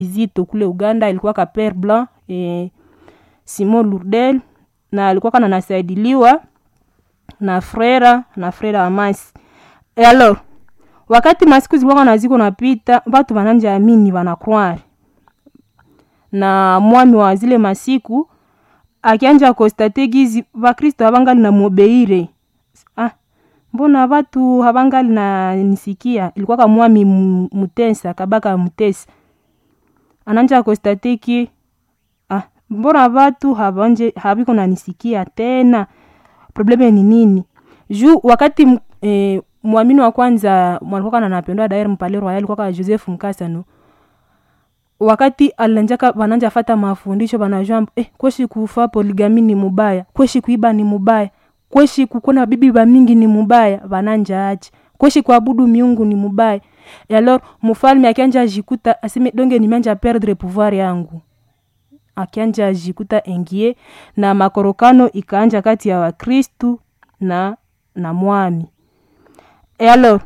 Zito kule Uganda, ilikuwa ka Père Blanc e, Simon Lourdel na alikuwa kana nasaidiliwa na frera na frera Amasi. E alors wakati masiku zilikuwa na ziko napita, watu wananja amini wanakwari na mwami wa zile masiku akianja kostate gizi vakristo havangali na mubeire ah, mbona watu havangali na nisikia ilikuwa ka mwami mutesa kabaka mutesa ananja kostate ki ah, mbona watu havanje haviko na nisikia tena probleme ni nini juu wakati eh, mwamini wa kwanza mwalikuwa kana napendwa daire mpale royal alikuwa ka Joseph Mkasa no wakati alanjaka bananja fata mafundisho banajua eh, kweshi kufa poligami ni mubaya kweshi kuiba ni mubaya kweshi kukona bibi ba mingi ni mubaya bananja ache kweshi kuabudu miungu ni mubaya e alors mufalme akianja jikuta aseme donge nimeanja perdre pouvoir yangu akianja jikuta engie na makorokano ikaanja kati ya wakristu na na mwami e alors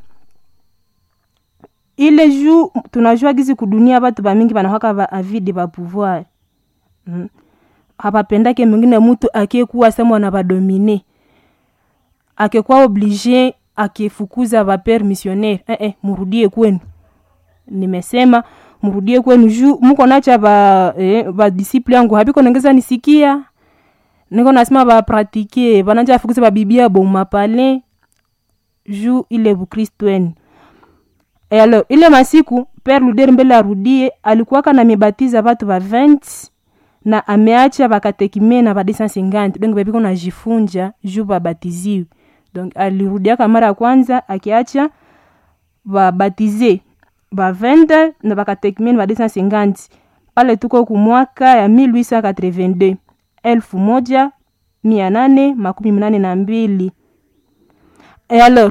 ile juu tunajua gizi kudunia batu bamingi banahaka ba avide ba pouvoir mm. hapapendake mwingine mutu akiekuwa semwa na badomine akekuwa oblige akifukuza bapere missionnaire eh, eh, murudie kwenu nimesema murudie kwenu juu muko nacha ba eh, ba disciple yangu habiko nengeza nisikia niko nasema bapratike bananja afukuza babibia bomapale juu ile bukristu wenu E alors ile masiku Père Luder mbele arudie alikuwaka na mibatiza batu ba 20 na ameacha bakatekime na ba 250 donc bebiko na jifunja juu babatiziwe donc alirudiaka mara ya kwanza akiacha babatize ba 20 na bakatekime na ba 250 pale tuko kumwaka ya 1882 elfu moja mia nane makumi mnane na mbili e alors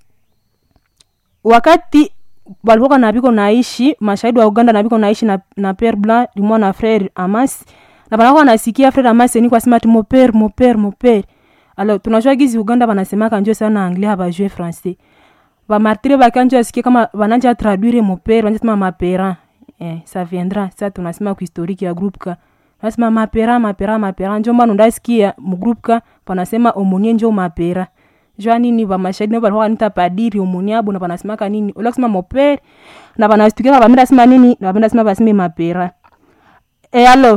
wakati balikuwa na biko naishi mashahidi wa Uganda na biko naishi na, na Père Blanc limwa na frère Amas na banakuwa nasikia frère Amas ni kwa sema ati mon père mon père mon père alors tunajua gizi Uganda banasemaka njo sana anglais habajue français ba martyre bakanjo asikie kama bananja traduire mon père bananja sema ma parent eh ça viendra ça tunasema ku historique ya groupe ka nasema ma parent ma parent ma parent njo mbano ndasikia mu groupe ka panasema omonie njo ma parent jua nini bamashahidi nabo balikuwa nita padiri omoni abo na banasemaka nini ola kusema mopere na banastukia bamenda sema nini na bamenda sema baseme mapera e alors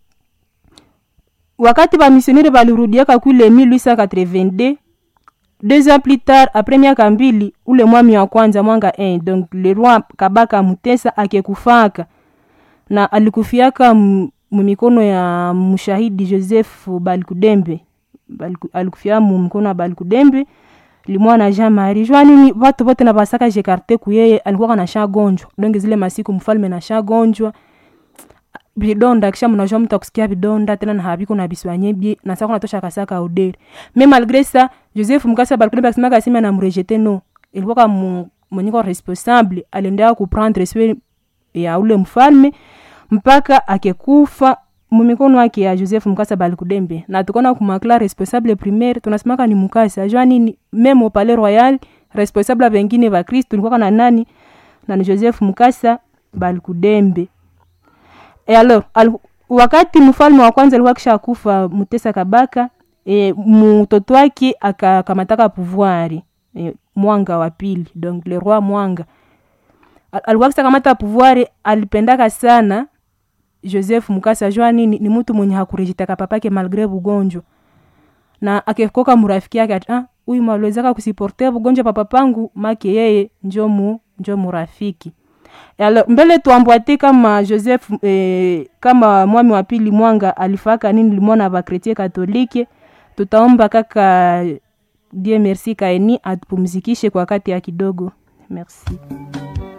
wakati bamisionere balirudiaka kule 1882 deux ans plus tard après miaka mbili ule mwami wa kwanza mwanga 1 donc le roi kabaka mutesa akekufaka na alikufiaka mumikono ya mshahidi joseph balikudembe alikufia mu mkono wa balikudembe limwa na jean marie jua nini watu wote na basaka jekarte kuyeye alikuwa na shagonjwa donge zile masiku mfalme na shagonjwa bidonda kisha mnajua mtu akusikia bidonda tena na habiko na biswanye bie na sasa kunatosha kasaka udere mais malgré ça joseph mukasa balikudembe akisema kasema na mrejete no ilikuwa kama mwenyeko responsable aliendelea kuprendre soin ya ule mfalme mpaka akekufa mumikono wake ya joseph mukasa balikudembe na tukona kumakla responsable primaire tunasemaka ni mukasa jua nini meme au palais royal responsable bengine ba kristo ilikuwa na nani na ni joseph mukasa balikudembe e alors al, wakati mfalme wa kwanza alikuwa kisha kufa mutesa kabaka e, mtoto wake akakamataka pouvoir e, mwanga wa pili donc le roi mwanga al, alikuwa kisha kamata pouvoir alipendaka sana joseph mukasa jua nini ni mtu mwenye hakurejitaka papake malgre bugonjwa na akekoka murafiki yake ati ah, huyu maliwezaka kusiporte bugonjwa papa pangu make yeye njo mu njo murafiki alors mbele tuambwate kama joseph eh, kama mwami wa pili mwanga alifaka nini limwana bakretie katolike tutaomba kaka die merci kaeni atupumzikishe kwa wakati ya kidogo merci